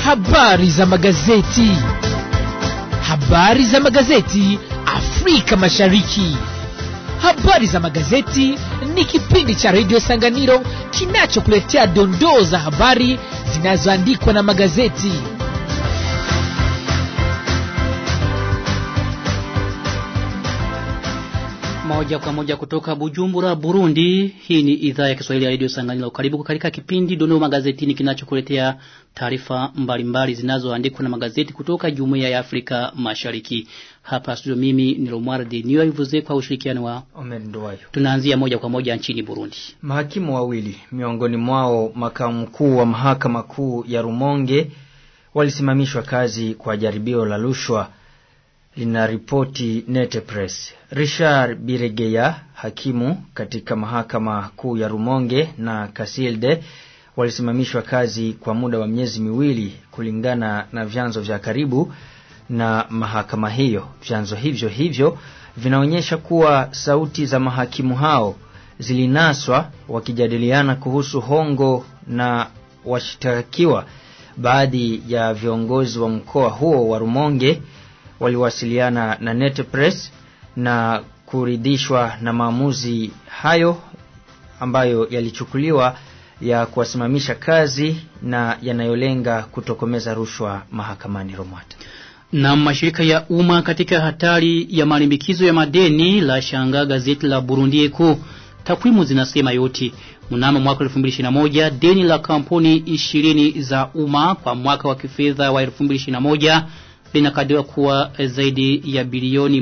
Habari za magazeti. Habari za magazeti Afrika Mashariki. Habari za magazeti ni kipindi cha redio Sanganiro kinachokuletea dondoo za habari zinazoandikwa na magazeti. Moja kwa moja kutoka Bujumbura, Burundi. Hii ni idhaa ya Kiswahili ya Radio Sanganilo. Karibu katika kipindi Dondoo Magazetini kinachokuletea taarifa mbalimbali zinazoandikwa na magazeti kutoka Jumuiya ya Afrika Mashariki. Hapa studio mimi ni Romualdi Niyoivuze kwa ushirikiano wa Omer Nduwayo. Tunaanzia moja kwa moja nchini Burundi. Mahakimu wawili miongoni mwao makamu mkuu wa mahakama kuu ya Rumonge walisimamishwa kazi kwa jaribio la rushwa linaripoti Nete Press. Richard Biregeya, hakimu katika mahakama kuu ya Rumonge na Kasilde walisimamishwa kazi kwa muda wa miezi miwili kulingana na vyanzo vya karibu na mahakama hiyo. Vyanzo hivyo hivyo vinaonyesha kuwa sauti za mahakimu hao zilinaswa wakijadiliana kuhusu hongo na washtakiwa. Baadhi ya viongozi wa mkoa huo wa Rumonge waliwasiliana na Net Press na kuridhishwa na maamuzi hayo ambayo yalichukuliwa ya kuwasimamisha kazi na yanayolenga kutokomeza rushwa mahakamani Romata. Na mashirika ya umma katika hatari ya malimbikizo ya madeni la shanga gazeti la Burundi Eko. Takwimu zinasema yote. Mnamo mwaka 2021 deni la kampuni 20 za umma kwa mwaka wa kifedha wa 2021 linakadiriwa kuwa zaidi ya bilioni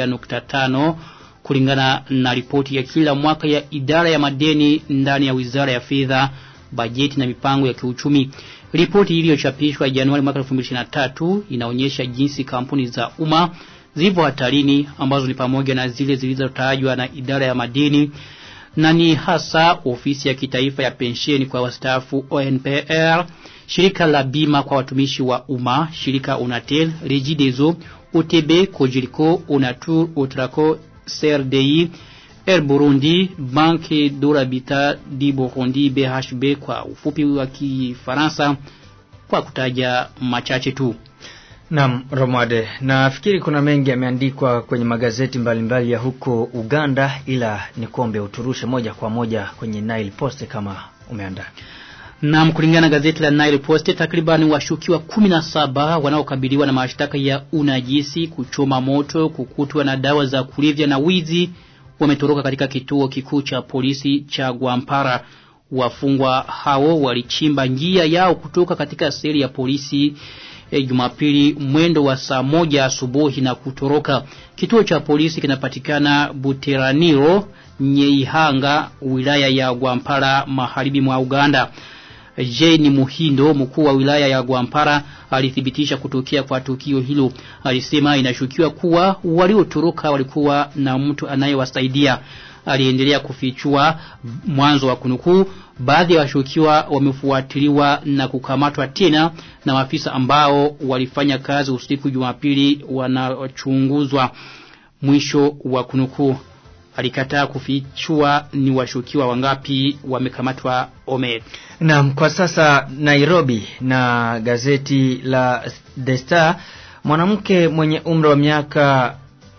1.5 kulingana na ripoti ya kila mwaka ya idara ya madeni ndani ya Wizara ya Fedha, Bajeti na Mipango ya Kiuchumi. Ripoti iliyochapishwa Januari mwaka 2023 inaonyesha jinsi kampuni za umma zilivyo hatarini ambazo ni pamoja na zile zilizotajwa na idara ya madeni na ni hasa ofisi ya kitaifa ya pensheni kwa wastaafu ONPR, shirika la bima kwa watumishi wa umma, shirika Unatel, Regideso, OTB, Kojiriko, Unatur, Otraco, CRDI, Air Burundi, Banque d'Orabita di Burundi, BHB kwa ufupi wa Kifaransa kwa kutaja machache tu. Naam, Romade, nafikiri kuna mengi yameandikwa kwenye magazeti mbalimbali mbali ya huko Uganda, ila ni kuombe uturushe moja kwa moja kwenye Nile Post kama umeandaa. Na kulingana na gazeti la Nile Post takriban washukiwa 17 wanaokabiliwa na mashtaka ya unajisi, kuchoma moto, kukutwa na dawa za kulevya na wizi wametoroka katika kituo kikuu cha polisi cha Gwampara. Wafungwa hao walichimba njia yao kutoka katika seli ya polisi e, Jumapili mwendo wa saa moja asubuhi na kutoroka. Kituo cha polisi kinapatikana Buteraniro, Nyeihanga, wilaya ya Gwampara, magharibi mwa Uganda. Jane Muhindo, mkuu wa wilaya ya Gwampara, alithibitisha kutokea kwa tukio hilo. Alisema inashukiwa kuwa waliotoroka walikuwa na mtu anayewasaidia. Aliendelea kufichua mwanzo wa kunukuu, baadhi ya washukiwa wamefuatiliwa na kukamatwa tena na maafisa ambao walifanya kazi usiku Jumapili wanachunguzwa. Mwisho wa kunukuu. Alikataa kufichua ni washukiwa wangapi wamekamatwa Omer. Naam, kwa sasa Nairobi na gazeti la The Star, mwanamke mwenye umri wa miaka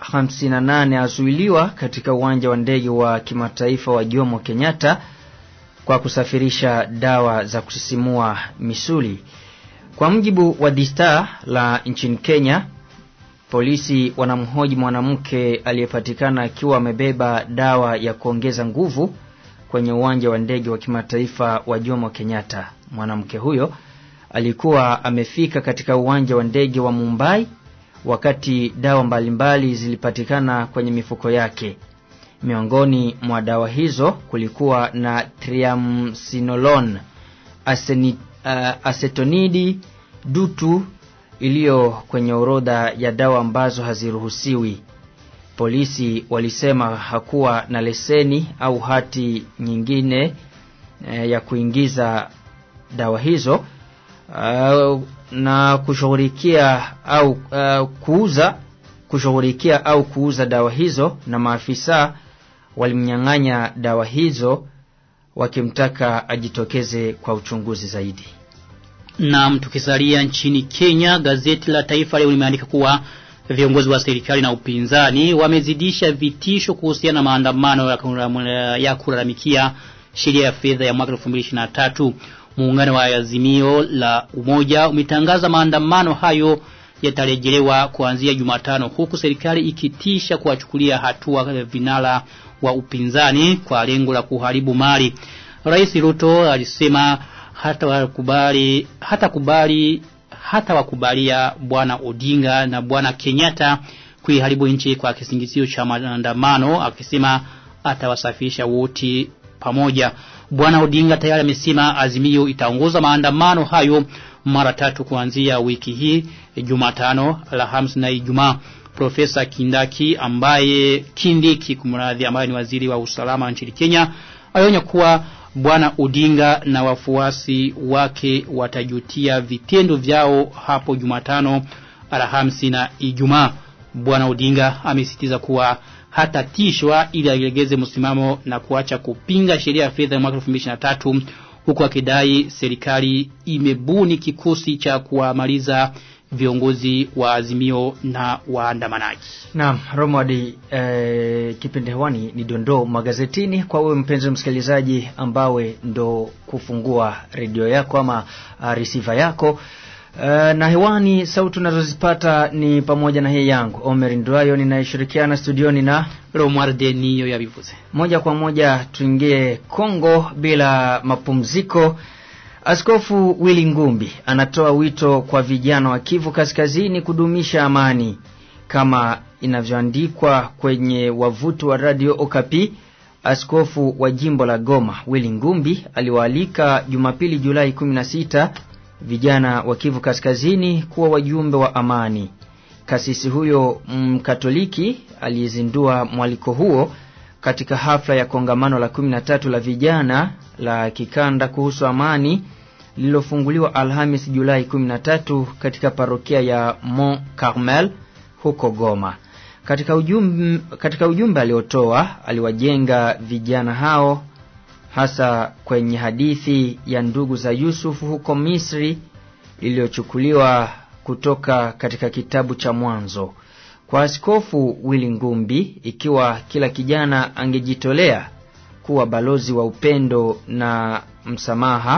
58 azuiliwa katika uwanja wa ndege wa kimataifa wa Jomo Kenyatta kwa kusafirisha dawa za kusisimua misuli. Kwa mjibu wa The Star la nchini Kenya, polisi wanamhoji mwanamke aliyepatikana akiwa amebeba dawa ya kuongeza nguvu kwenye uwanja wa ndege wa kimataifa wa Jomo Kenyatta. Mwanamke huyo alikuwa amefika katika uwanja wa ndege wa Mumbai wakati dawa mbalimbali zilipatikana kwenye mifuko yake. Miongoni mwa dawa hizo kulikuwa na triamcinolone, aseni, uh, acetonidi dutu iliyo kwenye orodha ya dawa ambazo haziruhusiwi. Polisi walisema hakuwa na leseni au hati nyingine e, ya kuingiza dawa hizo uh, na kushughulikia au uh, kuuza kushughulikia au kuuza dawa hizo, na maafisa walimnyang'anya dawa hizo wakimtaka ajitokeze kwa uchunguzi zaidi. Na tukisalia nchini Kenya, gazeti la Taifa leo limeandika kuwa viongozi wa serikali na upinzani wamezidisha vitisho kuhusiana na maandamano ya kulalamikia sheria ya fedha ya mwaka 2023. Muungano wa Azimio la Umoja umetangaza maandamano hayo yatarejelewa kuanzia Jumatano huku serikali ikitisha kuwachukulia hatua vinara wa upinzani kwa lengo la kuharibu mali. Rais Ruto alisema hata wakubali hata kubali hata wakubalia bwana Odinga na bwana Kenyatta kuiharibu nchi kwa kisingizio cha maandamano akisema atawasafisha wote pamoja. Bwana Odinga tayari amesema Azimio itaongoza maandamano hayo mara tatu kuanzia wiki hii Jumatano, Alhamisi na Ijumaa. Profesa Kindaki ambaye Kindiki kumradhi ambaye ni waziri wa usalama nchini Kenya alionya kuwa bwana Odinga na wafuasi wake watajutia vitendo vyao hapo Jumatano, Alhamisi na Ijumaa. Bwana Odinga amesisitiza kuwa hatatishwa ili alegeze msimamo na kuacha kupinga sheria ya fedha ya mwaka 2023 huku akidai serikali imebuni kikosi cha kuwamaliza viongozi wa azimio na waandamanaji. Naam, Romadi eh, kipindi hewani ni dondoo magazetini kwa wewe mpenzi msikilizaji ambawe ndo kufungua redio yako ama uh, receiver yako. Uh, na hewani sauti unazozipata ni pamoja na hii yangu Omer Ndwayo ninayeshirikiana studioni na Romualde niyo yabivuze. moja kwa moja tuingie Kongo bila mapumziko. Askofu Willy Ngumbi anatoa wito kwa vijana wa Kivu Kaskazini kudumisha amani kama inavyoandikwa kwenye wavuti wa Radio Okapi. Askofu wa jimbo la Goma Willy Ngumbi aliwaalika Jumapili Julai 16 vijana wa Kivu Kaskazini kuwa wajumbe wa amani. Kasisi huyo Mkatoliki aliyezindua mwaliko huo katika hafla ya kongamano la 13 la vijana la kikanda kuhusu amani lililofunguliwa Alhamis Julai 13 katika parokia ya Mont Carmel huko Goma. Katika ujumbe, katika ujumbe aliotoa aliwajenga vijana hao hasa kwenye hadithi ya ndugu za Yusufu huko Misri iliyochukuliwa kutoka katika kitabu cha Mwanzo. Kwa Askofu Willy Ngumbi, ikiwa kila kijana angejitolea kuwa balozi wa upendo na msamaha,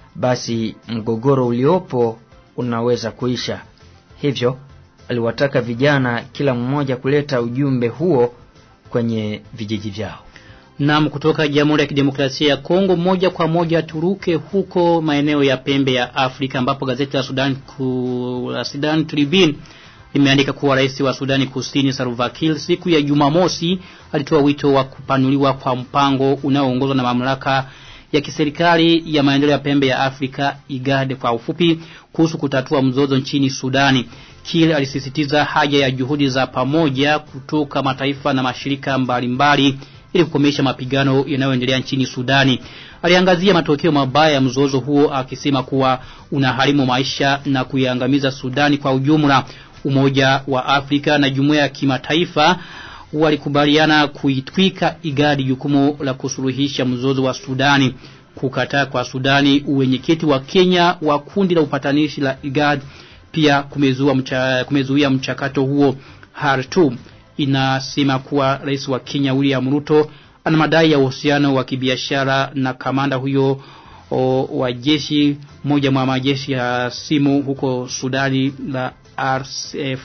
basi mgogoro uliopo unaweza kuisha. Hivyo aliwataka vijana kila mmoja kuleta ujumbe huo kwenye vijiji vyao. Nam kutoka Jamhuri ya Kidemokrasia ya Kongo moja kwa moja turuke huko maeneo ya pembe ya Afrika ambapo gazeti la Sudan ku, la Sudan Tribune limeandika kuwa rais wa Sudani Kusini Salva Kiir siku ya Jumamosi alitoa wito wa kupanuliwa kwa mpango unaoongozwa na mamlaka ya kiserikali ya maendeleo ya pembe ya Afrika IGAD kwa ufupi kuhusu kutatua mzozo nchini Sudani. Kiir alisisitiza haja ya juhudi za pamoja kutoka mataifa na mashirika mbalimbali mbali, ili kukomesha mapigano yanayoendelea nchini Sudani. Aliangazia matokeo mabaya ya mzozo huo akisema kuwa unaharimu maisha na kuiangamiza Sudani kwa ujumla. Umoja wa Afrika na jumuiya ya kimataifa walikubaliana kuitwika igadi jukumu la kusuluhisha mzozo wa Sudani. Kukataa kwa Sudani uwenyekiti wa Kenya wa kundi la upatanishi la IGAD pia kumezuia mcha, kumezuia mchakato huo Khartoum inasema kuwa rais wa Kenya William Ruto ana madai ya uhusiano wa kibiashara na kamanda huyo o, wa jeshi moja mwa majeshi ya simu huko Sudani la RSF.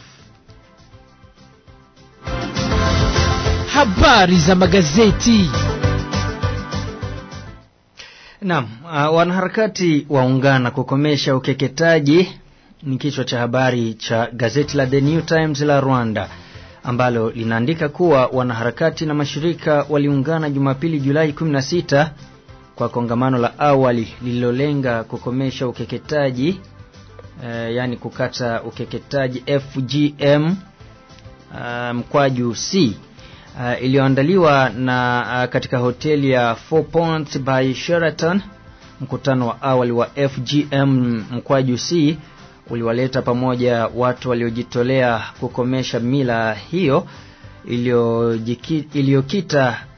Habari za magazeti. Naam, uh, wanaharakati waungana kukomesha ukeketaji ni kichwa cha habari cha gazeti la The New Times la Rwanda ambalo linaandika kuwa wanaharakati na mashirika waliungana Jumapili Julai 16 kwa kongamano la awali lililolenga kukomesha ukeketaji uh, yani kukata ukeketaji FGM uh, mkwaju C uh, iliyoandaliwa na uh, katika hoteli ya Four Points by Sheraton. Mkutano wa awali wa FGM mkwaju C uliwaleta pamoja watu waliojitolea kukomesha mila hiyo iliyokita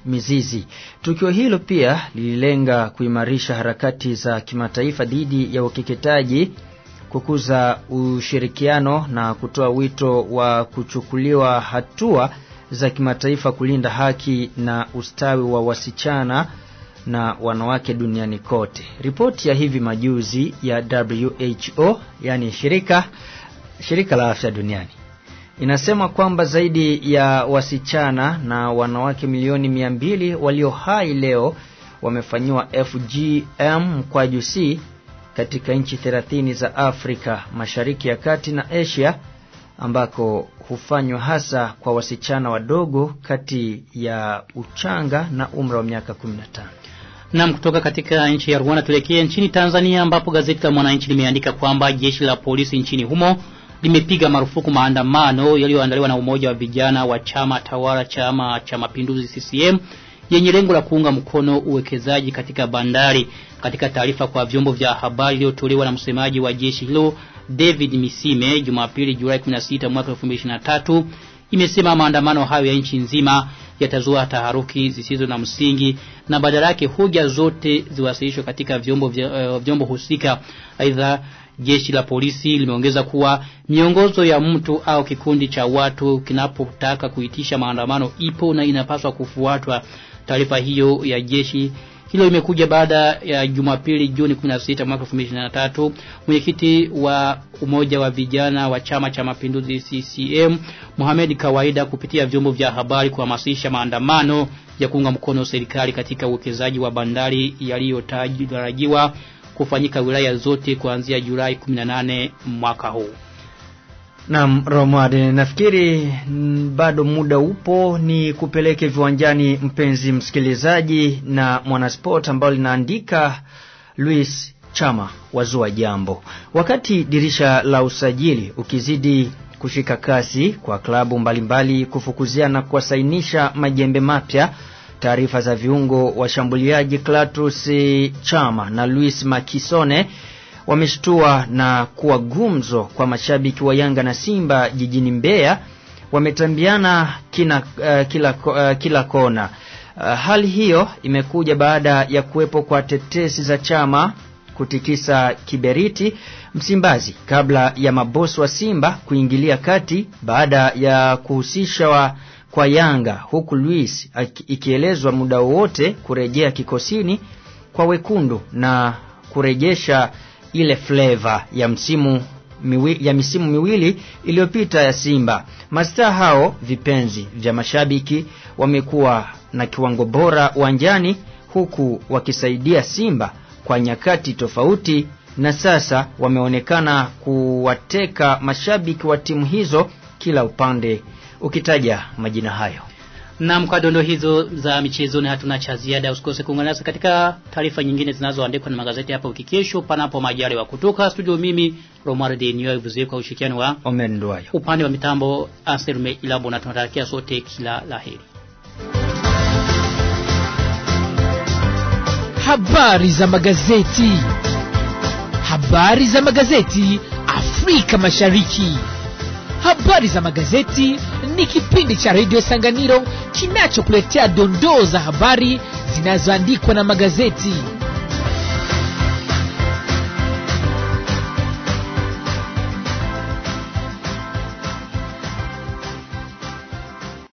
mizizi. Tukio hilo pia lililenga kuimarisha harakati za kimataifa dhidi ya ukeketaji, kukuza ushirikiano na kutoa wito wa kuchukuliwa hatua za kimataifa kulinda haki na ustawi wa wasichana na wanawake duniani kote. Ripoti ya hivi majuzi ya WHO, yani shirika shirika la afya duniani inasema kwamba zaidi ya wasichana na wanawake milioni mia mbili walio hai leo wamefanyiwa FGM mkwaju C katika nchi 30 za Afrika Mashariki ya Kati na Asia ambako hufanywa hasa kwa wasichana wadogo kati ya uchanga na umri wa miaka 15. Nam kutoka katika nchi ya Rwanda tuelekee nchini Tanzania ambapo gazeti la Mwananchi limeandika kwamba jeshi la polisi nchini humo limepiga marufuku maandamano yaliyoandaliwa na umoja wa vijana wa chama tawala chama cha mapinduzi CCM yenye lengo la kuunga mkono uwekezaji katika bandari. Katika taarifa kwa vyombo vya habari iliyotolewa na msemaji wa jeshi hilo David Misime Jumapili Julai 16 mwaka 2023 imesema maandamano hayo ya nchi nzima yatazua taharuki zisizo na msingi na badala yake hoja zote ziwasilishwe katika vyombo vya, uh, vyombo husika. Aidha jeshi la polisi limeongeza kuwa miongozo ya mtu au kikundi cha watu kinapotaka kuitisha maandamano ipo na inapaswa kufuatwa. Taarifa hiyo ya jeshi hilo imekuja baada ya Jumapili Juni 16 mwaka 2023 mwenyekiti wa umoja wa vijana wa chama cha mapinduzi CCM Mohamed Kawaida kupitia vyombo vya habari kuhamasisha maandamano ya kuunga mkono serikali katika uwekezaji wa bandari yaliyotarajiwa kufanyika wilaya zote kuanzia Julai 18 mwaka huu. Naam, Romad, nafikiri mm, bado muda upo ni kupeleke viwanjani mpenzi msikilizaji na mwanasport ambao linaandika Luis Chama wazua jambo. Wakati dirisha la usajili ukizidi kushika kasi kwa klabu mbalimbali kufukuzia na kuwasainisha majembe mapya taarifa za viungo washambuliaji Clatous Chama na Luis Makisone wameshtua na kuwa gumzo kwa mashabiki wa Yanga na Simba jijini Mbeya wametambiana kina, uh, kila, uh, kila kona. Uh, hali hiyo imekuja baada ya kuwepo kwa tetesi za Chama kutikisa kiberiti Msimbazi kabla ya mabosi wa Simba kuingilia kati baada ya kuhusishwa kwa Yanga huku Luis ikielezwa muda wowote kurejea kikosini kwa wekundu na kurejesha ile flavor ya msimu miwi, ya misimu miwili iliyopita ya Simba. Mastaa hao vipenzi vya mashabiki wamekuwa na kiwango bora uwanjani huku wakisaidia Simba kwa nyakati tofauti na sasa wameonekana kuwateka mashabiki wa timu hizo kila upande ukitaja majina hayo. Na kwa dondo hizo za michezo na hatuna cha ziada usikose kuungana nasi katika taarifa nyingine zinazoandikwa na magazeti hapa wiki kesho panapo majaliwa kutoka studio mimi Romar de Niyo Vuzie kwa ushirikiano wa Omen Nduwayo. upande wa mitambo Anselme Ilabo na tunatarakia sote kila laheri. Habari za magazeti. Habari za magazeti Afrika Mashariki. Habari za magazeti ni kipindi cha redio Sanganiro kinachokuletea dondoo za habari zinazoandikwa na magazeti.